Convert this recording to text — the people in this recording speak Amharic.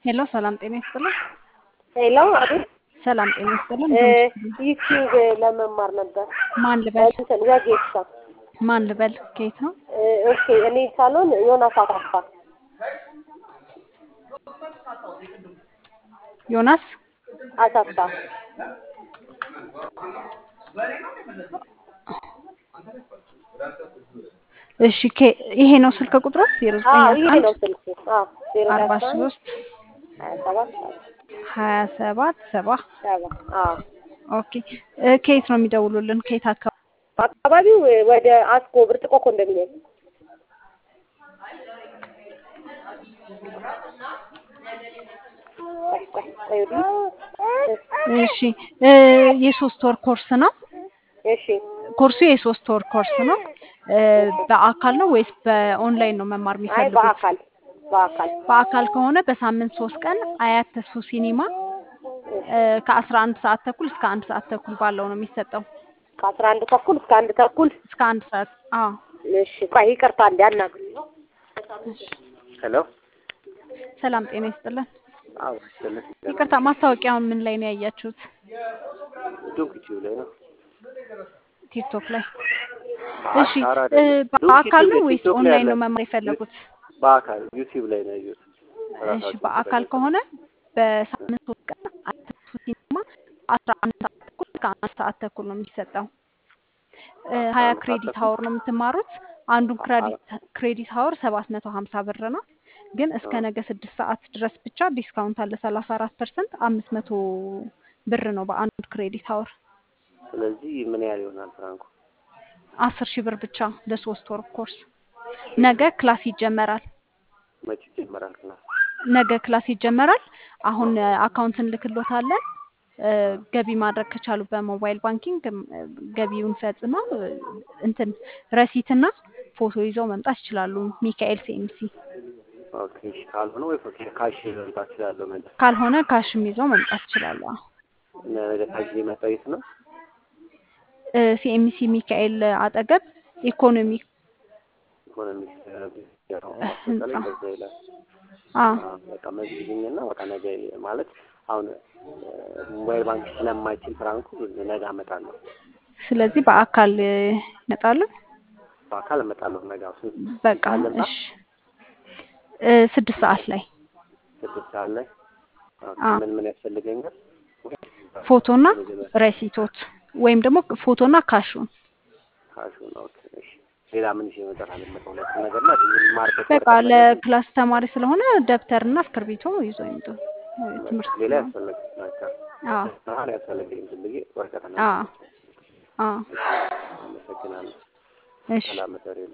ሄሎ ሰላም ጤና ይስጥልን። ሄሎ አቤት። ሰላም ጤና ይስጥልን። ዩቲዩብ ለመማር ነበር። ማን ልበል? እንትን ወጌሻ። ማን ልበል? ከየት ነው? ኦኬ እኔ ሳሎን ዮናስ አሳፋ። ዮናስ አሳፋ እሺ ከ- ይሄ ነው ስልክ ቁጥሩ ዜሮ ዘጠኝ አዎ አስራ ይሄ አንድ ነው ስልኩ። አዎ ዜሮ አርባ አስራ አንድ ሶስት ሀያ ሰባት ሀያ ሰባት ሰባ ሰባ አዎ ኦኬ እ ከየት ነው የሚደውሉልን? ከየት አካባቢ? አካባቢው ወደ አስኮ ብርጭቆ ኮንዶሚኒየም ቆይ ቆይ ቆይ ወዲህ እሺ እ የሶስት ወር ኮርስ ነው። እሺ ኮርሱ የሶስት ወር ኮርስ ነው። እ በአካል ነው ወይስ በኦንላይን ነው መማር አይ የሚፈልጉት? በአካል በአካል በአካል ከሆነ በሳምንት ሶስት ቀን አያት ተስፉ ሲኒማ እ ከአስራ አንድ ሰዓት ተኩል እስከ አንድ ሰዓት ተኩል ባለው ነው የሚሰጠው። ከአስራ አንድ ተኩል እስከ አንድ ተኩል እስከ አንድ ሰዓት አዎ። እሺ ቆይ ይቅርታ እንደ አናግሪኝ ሄሎ ሰላም ጤና ይስጥልን። አዎ ስልክ ይቅርታ ማስታወቂያውን ምን ላይ ነው ያያችሁት? ዱንክ ዩቲዩብ ላይ ነው ቲክቶክ ላይ። አይ እሺ ኧረ እ አይደለም በአካል ነው ዩቲዩብ ወይስ ቲክቶክ ላይ ኦንላይን ነው አለ መማር የፈለጉት? በአካል ዩቲዩብ ላይ ነው ያየሁት እሺ ራሳቸው በአካል ከሆነ በሳምንት ሶስት ቀን አያት ተስፉ ሲኒማ አስራ አንድ ሰዓት ተኩል እስከ አንድ ሰዓት ተኩል ነው የሚሰጠው። እ ሀያ አንድ ሰዓት ክሬዲት ተኩል ሀወር ነው የምትማሩት። አንዱን ክሬዲት ክሬዲት ሀወር ሰባት መቶ ሀምሳ ብር ነው። ግን እስከ ነገ ስድስት ሰዓት ድረስ ብቻ ዲስካውንት አለ ሰላሳ አራት ፐርሰንት አምስት መቶ ብር ነው በአንድ ክሬዲት ሀወር ስለዚህ ምን ያህል ይሆናል ፍራንኩ አስር ሺህ ብር ብቻ ለሶስት ወር ኮርስ። ነገ ክላስ ይጀመራል። መቼ ይጀመራል ክላስ ነገ ክላስ ይጀመራል። አሁን እ አካውንት እንልክሎታለን። እ ገቢ ማድረግ ከቻሉ በሞባይል ባንኪንግ እ ገቢውን ፈጽመው እ እንትን ረሲትና ፎቶ ይዘው መምጣት ይችላሉ። ሚካኤል ሲኤምሲ ኦኬ እሺ ካልሆነ ወይ ፎቶ ካሽ መምጣት እችላለሁ ነገ ካልሆነ ካሽም ይዘው መምጣት ይችላሉ። ነገ ካሽ የመጣው የት ነው ሲኤምሲ ሚካኤል አጠገብ ኢኮኖሚ ኢኮኖሚክስ ህንጻ ላይ በዛ ይላል አ አዎ፣ በቃ መዝግኝና በቃ ነገ ማለት አሁን ሞባይል ባንክ ስለማይችል ፍራንኩ ነገ አመጣለሁ ስለዚህ በአካል እ ይመጣሉ። በአካል እመጣለሁ ነገ አሁን ስንት በቃ ሰዓት ልምጣ እሺ እ ስድስት ሰዓት ላይ ስድስት ሰዓት ላይ ኦኬ አ ምን ምን ያስፈልገኛል ፎቶና መጀመሪያ ረሲቶት ወይም ደግሞ ፎቶና ካሹን ካሹን ኦኬ እሺ ሌላ ምን ይዤ መምጣት አለበት ሁለት ነገር ላይ የማርበት በቃ ወረቀት ነገር ለክላስ ተማሪ ስለሆነ ደብተርና እስክርቢቶ ይዞ ይምጡ። እ ትምህርት ሌላ ስለሆነ ያስፈልግ ናቸው አዎ አሁን ያስፈልገኝ ዝም ብዬ ወረቀትና አዎ አዎ አመሰግናለሁ እሺ ሰላም መሰሪ